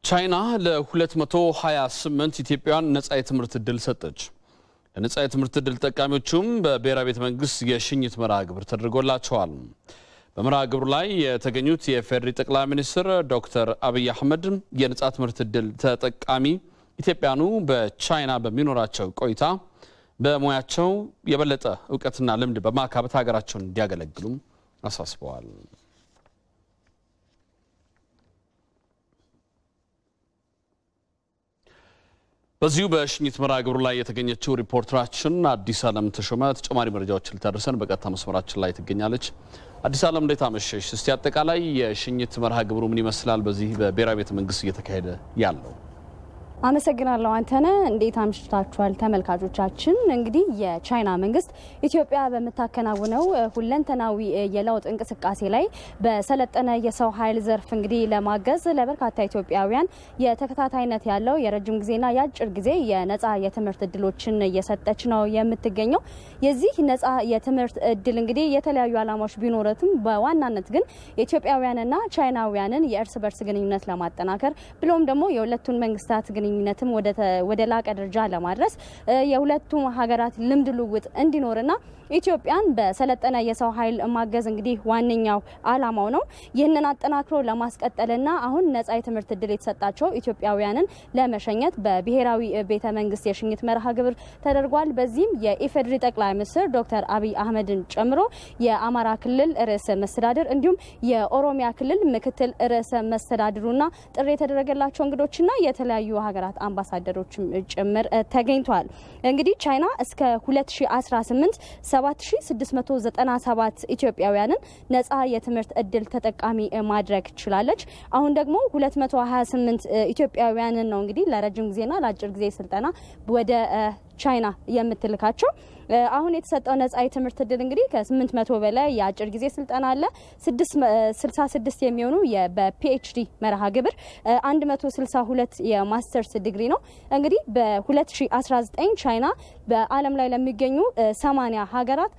ቻይና ለ228 ኢትዮጵያውያን ነጻ የትምህርት ዕድል ሰጠች። ለነጻ የትምህርት ዕድል ተጠቃሚዎቹም በብሔራዊ ቤተ መንግስት የሽኝት መርሃ ግብር ተደርጎላቸዋል። በመርሃ ግብሩ ላይ የተገኙት የፌዴሪ ጠቅላይ ሚኒስትር ዶክተር አብይ አህመድ የነጻ ትምህርት ዕድል ተጠቃሚ ኢትዮጵያኑ በቻይና በሚኖራቸው ቆይታ በሙያቸው የበለጠ እውቀትና ልምድ በማካበት ሀገራቸውን እንዲያገለግሉም አሳስበዋል። በዚሁ በሽኝት መርሃ ግብሩ ላይ የተገኘችው ሪፖርተራችን አዲስ ዓለም ተሾመ ተጨማሪ መረጃዎችን ልታደርሰን በቀጥታ መስመራችን ላይ ትገኛለች። አዲስ ዓለም እንዴት አመሸሽ? እስቲ አጠቃላይ የሽኝት መርሃ ግብሩ ምን ይመስላል? በዚህ በብሔራዊ ቤተ መንግስት እየተካሄደ ያለው አመሰግናለሁ አንተነ። እንዴት አምሽታችኋል ተመልካቾቻችን። እንግዲህ የቻይና መንግስት ኢትዮጵያ በምታከናውነው ሁለንተናዊ የለውጥ እንቅስቃሴ ላይ በሰለጠነ የሰው ኃይል ዘርፍ እንግዲህ ለማገዝ ለበርካታ ኢትዮጵያውያን የተከታታይነት ያለው የረጅም ጊዜና የአጭር ጊዜ የነጻ የትምህርት እድሎችን እየሰጠች ነው የምትገኘው። የዚህ ነጻ የትምህርት እድል እንግዲህ የተለያዩ ዓላማዎች ቢኖረትም በዋናነት ግን የኢትዮጵያውያንና ቻይናውያንን የእርስ በርስ ግንኙነት ለማጠናከር ብሎም ደግሞ የሁለቱን መንግስታት ግንኙነትም ወደ ላቀ ደረጃ ለማድረስ የሁለቱም ሀገራት ልምድ ልውውጥ እንዲኖርና ኢትዮጵያን በሰለጠነ የሰው ኃይል ማገዝ እንግዲህ ዋነኛው ዓላማው ነው። ይህንን አጠናክሮ ለማስቀጠልና አሁን ነጻ የትምህርት እድል የተሰጣቸው ኢትዮጵያውያንን ለመሸኘት በብሔራዊ ቤተ መንግስት የሽኝት መርሃ ግብር ተደርጓል። በዚህም የኢፌዴሪ ጠቅላይ ሚኒስትር ዶክተር አብይ አህመድን ጨምሮ የአማራ ክልል ርዕሰ መስተዳድር እንዲሁም የኦሮሚያ ክልል ምክትል ርዕሰ መስተዳድሩና ጥሪ የተደረገላቸው እንግዶችና የተለያዩ ሀገራት አምባሳደሮችም ጭምር ተገኝተዋል። እንግዲህ ቻይና እስከ 2018 7697 ኢትዮጵያውያንን ነጻ የትምህርት እድል ተጠቃሚ ማድረግ ችላለች። አሁን ደግሞ 228 ኢትዮጵያውያንን ነው እንግዲህ ለረጅም ጊዜና ለአጭር ጊዜ ስልጠና ወደ ቻይና የምትልካቸው። አሁን የተሰጠው ነጻ የትምህርት እድል እንግዲህ ከ800 በላይ የአጭር ጊዜ ስልጠና አለ። 66 የሚሆኑ በፒኤችዲ መርሃ ግብር 162 የማስተርስ ዲግሪ ነው። እንግዲህ በ2019 ቻይና በዓለም ላይ ለሚገኙ 80 ሀገራት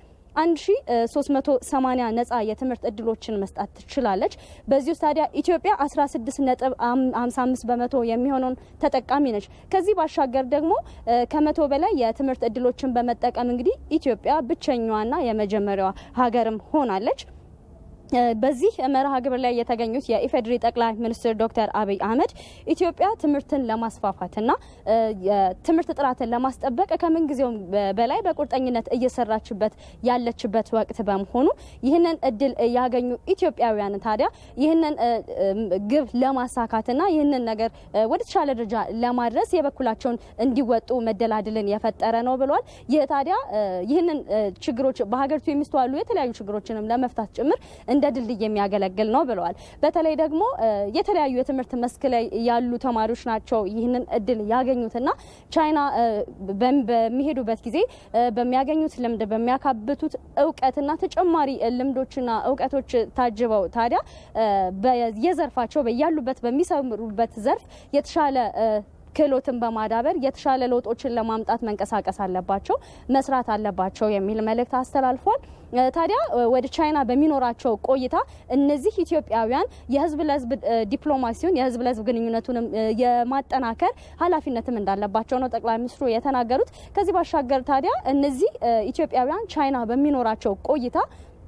1380 ነጻ የትምህርት እድሎችን መስጣት ትችላለች። በዚህ ውስጥ ታዲያ ኢትዮጵያ 16 ነጥብ 55 በመቶ የሚሆነውን ተጠቃሚ ነች። ከዚህ ባሻገር ደግሞ ከመቶ በላይ የትምህርት እድሎችን በመጠቀም እንግዲህ ኢትዮጵያ ብቸኛዋና የመጀመሪያዋ ሀገርም ሆናለች። በዚህ መርሃ ግብር ላይ የተገኙት የኢፌዴሪ ጠቅላይ ሚኒስትር ዶክተር አብይ አህመድ ኢትዮጵያ ትምህርትን ለማስፋፋትና የትምህርት ጥራትን ለማስጠበቅ ከምንጊዜውም በላይ በቁርጠኝነት እየሰራችበት ያለችበት ወቅት በመሆኑ ይህንን እድል ያገኙ ኢትዮጵያውያን ታዲያ ይህንን ግብ ለማሳካትና ይህንን ነገር ወደ ተሻለ ደረጃ ለማድረስ የበኩላቸውን እንዲወጡ መደላድልን የፈጠረ ነው ብለዋል። ይህ ታዲያ ይህንን ችግሮች በሀገሪቱ የሚስተዋሉ የተለያዩ ችግሮችንም ለመፍታት ጭምር እንደ ድልድይ የሚያገለግል ነው ብለዋል። በተለይ ደግሞ የተለያዩ የትምህርት መስክ ላይ ያሉ ተማሪዎች ናቸው ይህንን እድል ያገኙትና ቻይና በሚሄዱበት ጊዜ በሚያገኙት ልምድ በሚያካብቱት እውቀትና ተጨማሪ ልምዶችና እውቀቶች ታጅበው ታዲያ በየዘርፋቸው በያሉበት በሚሰሩበት ዘርፍ የተሻለ ክህሎትን በማዳበር የተሻለ ለውጦችን ለማምጣት መንቀሳቀስ አለባቸው፣ መስራት አለባቸው የሚል መልእክት አስተላልፏል። ታዲያ ወደ ቻይና በሚኖራቸው ቆይታ እነዚህ ኢትዮጵያውያን የህዝብ ለህዝብ ዲፕሎማሲውን የህዝብ ለህዝብ ግንኙነቱንም የማጠናከር ኃላፊነትም እንዳለባቸው ነው ጠቅላይ ሚኒስትሩ የተናገሩት። ከዚህ ባሻገር ታዲያ እነዚህ ኢትዮጵያውያን ቻይና በሚኖራቸው ቆይታ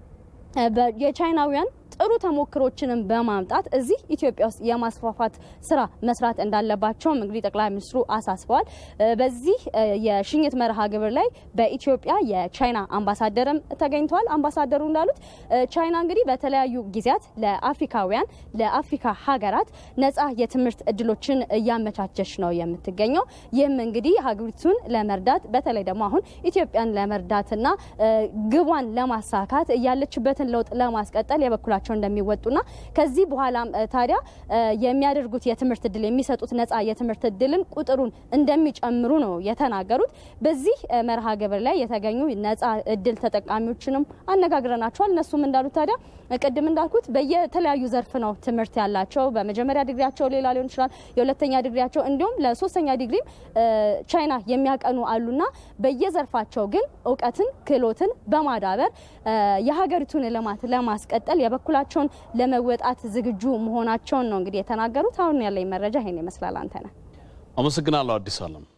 የቻይናውያን ጥሩ ተሞክሮችንም በማምጣት እዚህ ኢትዮጵያ ውስጥ የማስፋፋት ስራ መስራት እንዳለባቸውም እንግዲህ ጠቅላይ ሚኒስትሩ አሳስበዋል። በዚህ የሽኝት መርሃ ግብር ላይ በኢትዮጵያ የቻይና አምባሳደርም ተገኝተዋል። አምባሳደሩ እንዳሉት ቻይና እንግዲህ በተለያዩ ጊዜያት ለአፍሪካውያን ለአፍሪካ ሀገራት ነጻ የትምህርት እድሎችን እያመቻቸች ነው የምትገኘው። ይህም እንግዲህ ሀገሪቱን ለመርዳት በተለይ ደግሞ አሁን ኢትዮጵያን ለመርዳትና ግቧን ለማሳካት ያለችበትን ለውጥ ለማስቀጠል የበኩላቸው እንደሚወጡና ከዚህ በኋላም ታዲያ የሚያደርጉት የትምህርት እድል የሚሰጡት ነጻ የትምህርት እድልን ቁጥሩን እንደሚጨምሩ ነው የተናገሩት። በዚህ መርሃ ግብር ላይ የተገኙ ነጻ እድል ተጠቃሚዎችንም አነጋግረናቸዋል። እነሱም እንዳሉት ታዲያ ቅድም እንዳልኩት በየተለያዩ ዘርፍ ነው ትምህርት ያላቸው። በመጀመሪያ ዲግሪያቸው ሌላ ሊሆን ይችላል፣ የሁለተኛ ዲግሪያቸው እንዲሁም ለሶስተኛ ዲግሪም ቻይና የሚያቀኑ አሉና በየዘርፋቸው ግን እውቀትን ክህሎትን በማዳበር የሀገሪቱን ልማት ለማስቀጠል የበኩላ የበኩላቸውን ለመወጣት ዝግጁ መሆናቸውን ነው እንግዲህ የተናገሩት። አሁን ያለኝ መረጃ ይሄን ይመስላል። አንተ ነህ። አመሰግናለሁ አዲስ አለም።